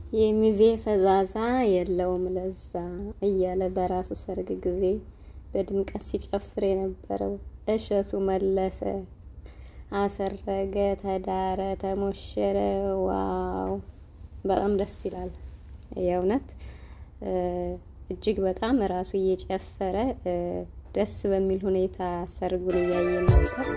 የሚዜ ፈዛዛ የለውም ለዛ እያለ በራሱ ሰርግ ጊዜ በድምቀት ሲጨፍር የነበረው እሸቱ መለሰ አሰረገ፣ ተዳረ፣ ተሞሸረ። ዋው በጣም ደስ ይላል። የእውነት እጅግ በጣም ራሱ እየጨፈረ ደስ በሚል ሁኔታ ሰርጉን እያየ ነበር።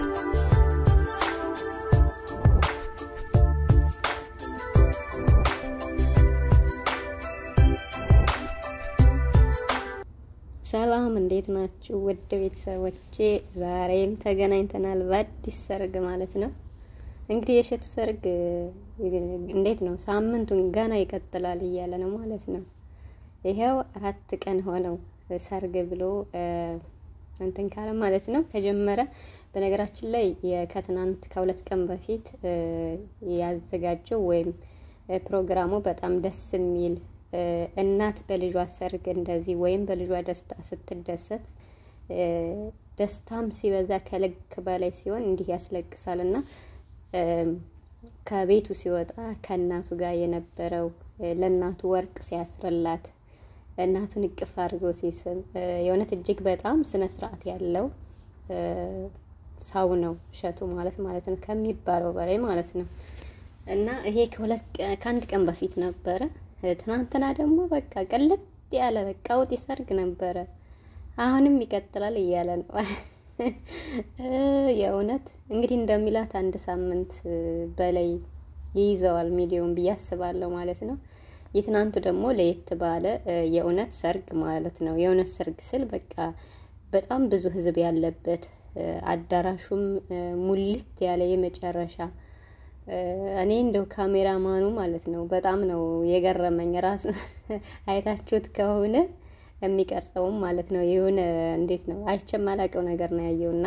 ሰላም እንዴት ናችሁ? ውድ ቤተሰቦቼ ዛሬም ተገናኝተናል በአዲስ ሰርግ ማለት ነው። እንግዲህ የእሸቱ ሰርግ እንዴት ነው? ሳምንቱን ገና ይቀጥላል እያለ ነው ማለት ነው። ይሄው አራት ቀን ሆነው ሰርግ ብሎ እንትን ካለ ማለት ነው ከጀመረ። በነገራችን ላይ ከትናንት ከሁለት ቀን በፊት ያዘጋጀው ወይም ፕሮግራሙ በጣም ደስ የሚል እናት በልጇ ሰርግ እንደዚህ ወይም በልጇ ደስታ ስትደሰት ደስታም ሲበዛ ከልክ በላይ ሲሆን እንዲህ ያስለቅሳል እና ከቤቱ ሲወጣ ከእናቱ ጋር የነበረው ለእናቱ ወርቅ ሲያስርላት እናቱን እቅፍ አድርጎ ሲስም የእውነት እጅግ በጣም ስነ ስርዓት ያለው ሰው ነው እሸቱ ማለት ማለት ነው ከሚባለው በላይ ማለት ነው። እና ይሄ ከሁለት ከአንድ ቀን በፊት ነበረ። ትናንትና ደግሞ በቃ ቀለጥ ያለ በቃ ውጥ ሰርግ ነበረ። አሁንም ይቀጥላል እያለ ነው። የእውነት እንግዲህ እንደሚላት አንድ ሳምንት በላይ ይይዘዋል ሚሊዮን ብዬ አስባለሁ ማለት ነው። የትናንቱ ደግሞ ለየት ባለ የእውነት ሰርግ ማለት ነው። የእውነት ሰርግ ስል በቃ በጣም ብዙ ሕዝብ ያለበት አዳራሹም ሙልት ያለ የመጨረሻ እኔ እንደው ካሜራማኑ ማለት ነው በጣም ነው የገረመኝ። ራሱ አይታችሁት ከሆነ የሚቀርጸውም ማለት ነው የሆነ እንዴት ነው አይቼም አላውቀው ነገር ነው ያየውና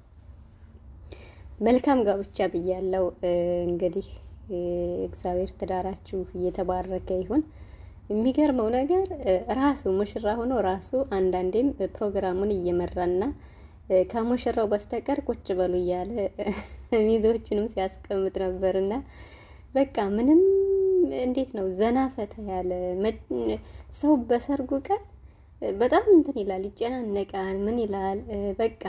መልካም ጋብቻ ብያለው። እንግዲህ እግዚአብሔር ትዳራችሁ እየተባረከ ይሁን። የሚገርመው ነገር ራሱ ሙሽራ ሆኖ ራሱ አንዳንዴም ፕሮግራሙን እየመራና ከሙሽራው በስተቀር ቁጭ በሉ እያለ ሚዜዎቹንም ሲያስቀምጥ ነበርና በቃ ምንም እንዴት ነው ዘና ፈታ ያለ ሰው በሰርጉ ቀን በጣም እንትን ይላል፣ ይጨናነቃል፣ ምን ይላል በቃ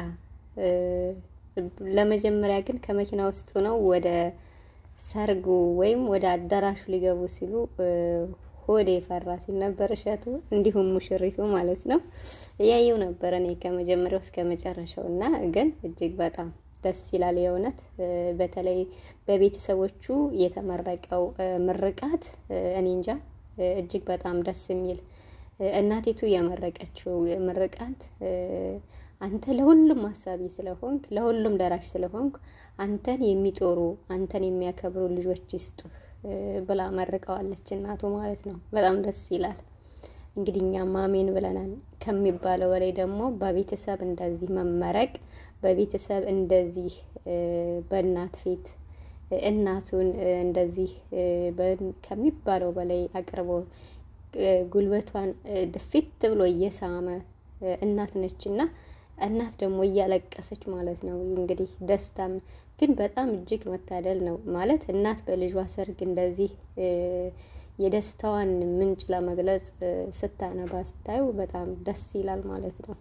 ለመጀመሪያ ግን ከመኪና ውስጥ ነው ወደ ሰርጉ ወይም ወደ አዳራሹ ሊገቡ ሲሉ ሆዴ ፈራ ሲል ነበር እሸቱ፣ እንዲሁም ሙሽሪቱ ማለት ነው። እያየው ነበር እኔ ከመጀመሪያው እስከ መጨረሻው እና ግን እጅግ በጣም ደስ ይላል የእውነት በተለይ በቤተሰቦቹ የተመረቀው ምርቃት እኔ እንጃ እጅግ በጣም ደስ የሚል እናቲቱ የመረቀችው ምርቃት አንተ ለሁሉም አሳቢ ስለሆንክ ለሁሉም ደራሽ ስለሆንክ አንተን የሚጦሩ አንተን የሚያከብሩ ልጆች ይስጡህ ብላ መርቀዋለች እናቱ ማለት ነው። በጣም ደስ ይላል። እንግዲህ እኛም አሜን ብለናል። ከሚባለው በላይ ደግሞ በቤተሰብ እንደዚህ መመረቅ በቤተሰብ እንደዚህ በእናት ፊት እናቱን እንደዚህ ከሚባለው በላይ አቅርቦ ጉልበቷን ድፊት ብሎ እየሳመ እናት ነች እና እናት ደግሞ እያለቀሰች ማለት ነው። እንግዲህ ደስታም ግን በጣም እጅግ መታደል ነው ማለት እናት በልጇ ሰርግ እንደዚህ የደስታዋን ምንጭ ለመግለጽ ስታነባ ስታዩ በጣም ደስ ይላል ማለት ነው።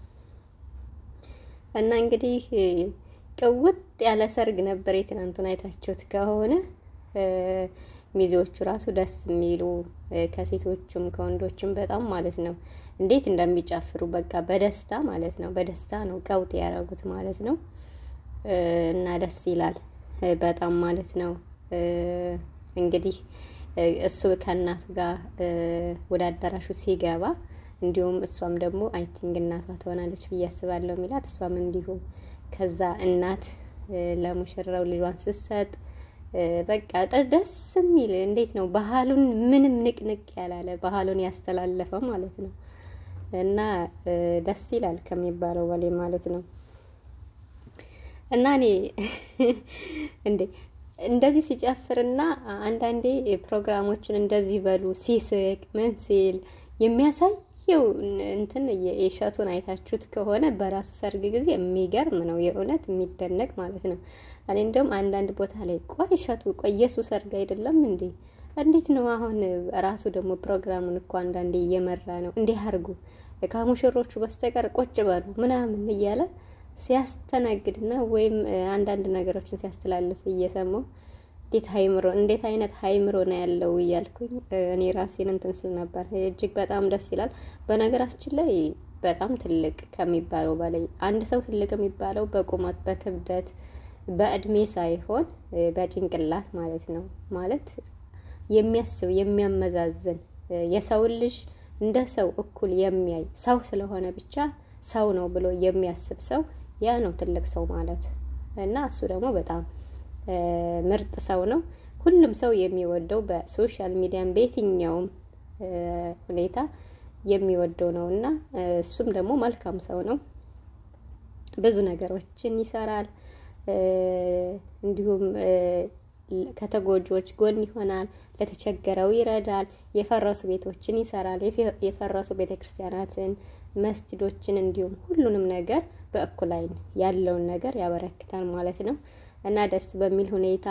እና እንግዲህ ቅውጥ ያለ ሰርግ ነበር የትናንቱን አይታችሁት ከሆነ ሚዜዎቹ ራሱ ደስ የሚሉ ከሴቶቹም ከወንዶችም በጣም ማለት ነው እንዴት እንደሚጨፍሩ በቃ በደስታ ማለት ነው። በደስታ ነው ቀውጥ ያደረጉት ማለት ነው። እና ደስ ይላል በጣም ማለት ነው። እንግዲህ እሱ ከእናቱ ጋር ወደ አዳራሹ ሲገባ እንዲሁም እሷም ደግሞ አይ ቲንክ እናቷ ትሆናለች ብዬ አስባለሁ የሚላት እሷም እንዲሁ ከዛ እናት ለሙሽራው ልጇን ስትሰጥ በቃ ደስ የሚል እንዴት ነው ባህሉን ምንም ንቅንቅ ያላለ ባህሉን ያስተላለፈ ማለት ነው። እና ደስ ይላል ከሚባለው በላይ ማለት ነው። እና እኔ እንዴ እንደዚህ ሲጨፍርና አንዳንዴ ፕሮግራሞችን እንደዚህ በሉ ሲስቅ ምን ሲል የሚያሳየው እንትን የእሸቱን አይታችሁት ከሆነ በራሱ ሰርግ ጊዜ የሚገርም ነው፣ የእውነት የሚደነቅ ማለት ነው። እኔ እንደውም አንዳንድ ቦታ ላይ ቆይ እሸቱ ቆይ የሱ ሰርግ አይደለም እንዴ እንዴት ነው አሁን ራሱ ደግሞ ፕሮግራሙን እኮ አንዳንዴ እየመራ ነው እንዲህ አድርጉ ከሙሽሮቹ በስተቀር ቁጭ በሉ ምናምን እያለ ሲያስተናግድና ወይም አንዳንድ ነገሮችን ሲያስተላልፍ እየሰማው እንዴት ሀይምሮ እንዴት አይነት ሀይምሮ ነው ያለው እያልኩኝ እኔ ራሴን እንትን ስል ነበር። እጅግ በጣም ደስ ይላል። በነገራችን ላይ በጣም ትልቅ ከሚባለው በላይ አንድ ሰው ትልቅ የሚባለው በቁመት በክብደት በእድሜ ሳይሆን በጭንቅላት ማለት ነው። ማለት የሚያስብ የሚያመዛዝን የሰውን ልጅ እንደ ሰው እኩል የሚያይ ሰው ስለሆነ ብቻ ሰው ነው ብሎ የሚያስብ ሰው ያ ነው ትልቅ ሰው ማለት እና እሱ ደግሞ በጣም ምርጥ ሰው ነው። ሁሉም ሰው የሚወደው በሶሻል ሚዲያም በየትኛውም ሁኔታ የሚወደው ነው እና እሱም ደግሞ መልካም ሰው ነው። ብዙ ነገሮችን ይሰራል። እንዲሁም ከተጎጂዎች ጎን ይሆናል። ለተቸገረው ይረዳል። የፈረሱ ቤቶችን ይሰራል። የፈረሱ ቤተክርስቲያናትን፣ መስጅዶችን እንዲሁም ሁሉንም ነገር በእኩል ዓይን ያለውን ነገር ያበረክታል ማለት ነው እና ደስ በሚል ሁኔታ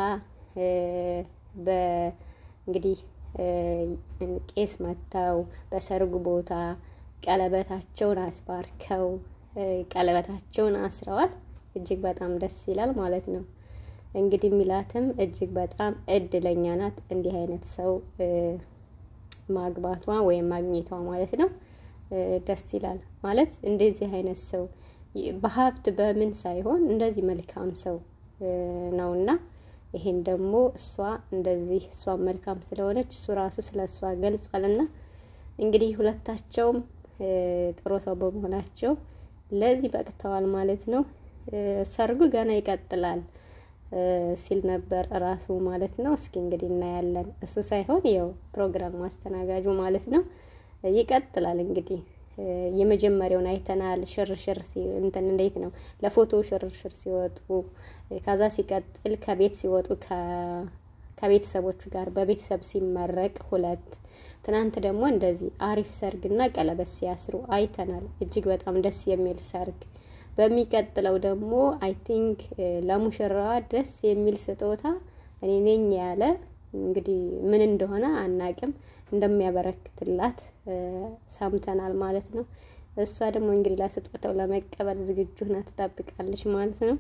እንግዲህ ቄስ መጥተው በሰርጉ ቦታ ቀለበታቸውን አስባርከው ቀለበታቸውን አስረዋል። እጅግ በጣም ደስ ይላል ማለት ነው። እንግዲህ ሚላትም እጅግ በጣም እድለኛ ናት እንዲህ አይነት ሰው ማግባቷ ወይም ማግኘቷ ማለት ነው። ደስ ይላል ማለት እንደዚህ አይነት ሰው በሀብት በምን ሳይሆን እንደዚህ መልካም ሰው ነውና ይሄን ደግሞ እሷ እንደዚህ እሷ መልካም ስለሆነች እሱ ራሱ ስለ እሷ ገልጿልና እንግዲህ ሁለታቸውም ጥሩ ሰው በመሆናቸው ለዚህ በቅተዋል ማለት ነው። ሰርጉ ገና ይቀጥላል ሲል ነበር እራሱ ማለት ነው። እስኪ እንግዲህ እናያለን። እሱ ሳይሆን ያው ፕሮግራም ማስተናጋጁ ማለት ነው። ይቀጥላል እንግዲህ የመጀመሪያውን አይተናል። ሽርሽር እንትን እንዴት ነው ለፎቶ ሽርሽር ሲወጡ፣ ከዛ ሲቀጥል ከቤት ሲወጡ ከቤተሰቦቹ ጋር በቤተሰብ ሲመረቅ ሁለት ትናንት ደግሞ እንደዚህ አሪፍ ሰርግና ቀለበት ሲያስሩ አይተናል። እጅግ በጣም ደስ የሚል ሰርግ። በሚቀጥለው ደግሞ አይ ቲንክ ለሙሽራዋ ደስ የሚል ስጦታ እኔ ነኝ ያለ እንግዲህ ምን እንደሆነ አናቅም እንደሚያበረክትላት ሰምተናል ማለት ነው። እሷ ደግሞ እንግዲህ ለስጦታው ለመቀበል ዝግጁ ሆና ትጠብቃለች ማለት ነው።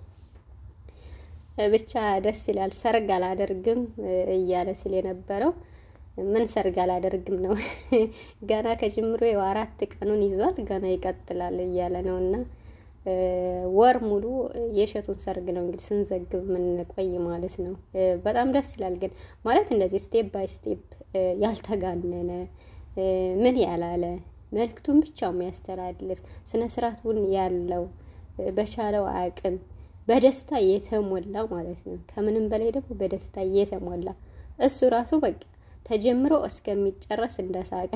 ብቻ ደስ ይላል። ሰርግ አላደርግም እያለ ሲል የነበረው ምን ሰርግ አላደርግም ነው። ገና ከጅምሮ የው አራት ቀኑን ይዟል። ገና ይቀጥላል እያለ ነው እና ወር ሙሉ የእሸቱን ሰርግ ነው እንግዲህ ስንዘግብ የምንቆይ ማለት ነው። በጣም ደስ ይላል ግን ማለት እንደዚህ ስቴፕ ባይ ስቴፕ ያልተጋነነ ምን ያላለ መልክቱን ብቻ የሚያስተላልፍ ስነ ስርዓቱን ያለው በቻለው አቅም በደስታ የተሞላ ማለት ነው። ከምንም በላይ ደግሞ በደስታ የተሞላ እሱ ራሱ በቃ ተጀምሮ እስከሚጨረስ እንደሳቀ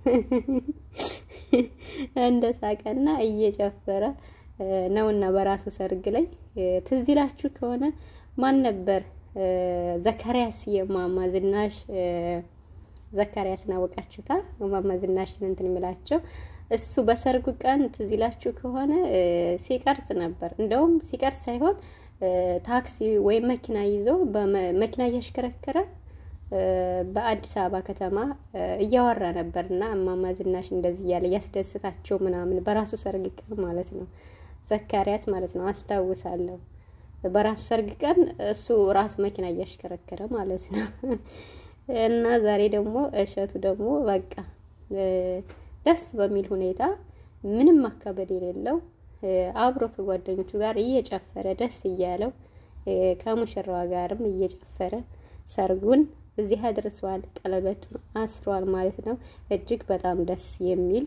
እንደሳቀና እየጨፈረ ነውና በራሱ ሰርግ ላይ ትዝ ይላችሁ ከሆነ ማን ነበር ዘካሪያስ የማማ ዝናሽ ዘካሪያስን አወቃችሁታ? ማማ ዝናሽን እንትን የሚላቸው እሱ በሰርጉ ቀን ትዝ ይላችሁ ከሆነ ሲቀርጽ ነበር። እንደውም ሲቀርጽ ሳይሆን ታክሲ ወይም መኪና ይዞ መኪና እያሽከረከረ በአዲስ አበባ ከተማ እያወራ ነበር እና እማማ ዝናሽ እንደዚህ እያለ እያስደስታቸው ምናምን በራሱ ሰርግ ቀን ማለት ነው። ዘካሪያስ ማለት ነው አስታውሳለሁ። በራሱ ሰርግ ቀን እሱ ራሱ መኪና እያሽከረከረ ማለት ነው። እና ዛሬ ደግሞ እሸቱ ደግሞ በቃ ደስ በሚል ሁኔታ ምንም ማካበድ የሌለው አብሮ ከጓደኞቹ ጋር እየጨፈረ ደስ እያለው ከሙሽራዋ ጋርም እየጨፈረ ሰርጉን እዚህ አድርሷል። ቀለበቱን አስሯል ማለት ነው። እጅግ በጣም ደስ የሚል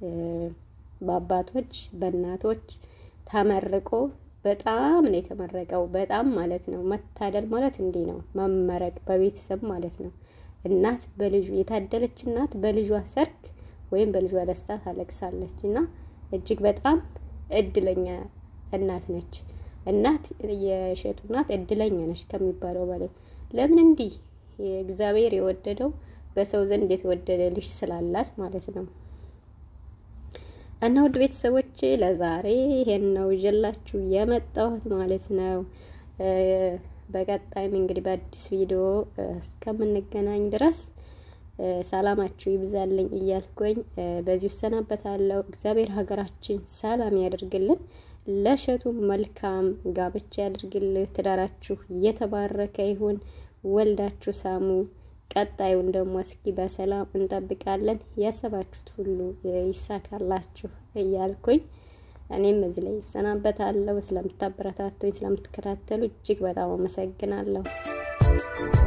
በአባቶች በእናቶች ተመርቆ በጣም ነው የተመረቀው። በጣም ማለት ነው መታደል ማለት እንዲህ ነው መመረቅ በቤተሰብ ማለት ነው። እናት በልጁ የታደለች እናት በልጇ ሰርግ ወይም በልጇ ደስታ ታለቅሳለች እና እጅግ በጣም እድለኛ እናት ነች። እናት የእሸቱ እናት እድለኛ ነች ከሚባለው በላይ ለምን እንዲህ እግዚአብሔር የወደደው በሰው ዘንድ የተወደደ ልጅ ስላላት ማለት ነው። እና ውድ ቤተሰቦች ለዛሬ ይሄን ነው ይዤላችሁ የመጣሁት ማለት ነው። በቀጣይም እንግዲህ በአዲስ ቪዲዮ እስከምንገናኝ ድረስ ሰላማችሁ ይብዛልኝ እያልኩኝ በዚሁ እሰናበታለሁ። እግዚአብሔር ሀገራችን ሰላም ያደርግልን። ለእሸቱ መልካም ጋብቻ ያድርግልህ። ትዳራችሁ የተባረከ ይሁን። ወልዳችሁ ሳሙ። ቀጣዩን ደግሞ እስኪ በሰላም እንጠብቃለን። ያሰባችሁት ሁሉ ይሳካላችሁ እያልኩኝ እኔም እዚህ ላይ ይሰናበታለሁ። ስለምታበረታቱኝ፣ ስለምትከታተሉ እጅግ በጣም አመሰግናለሁ።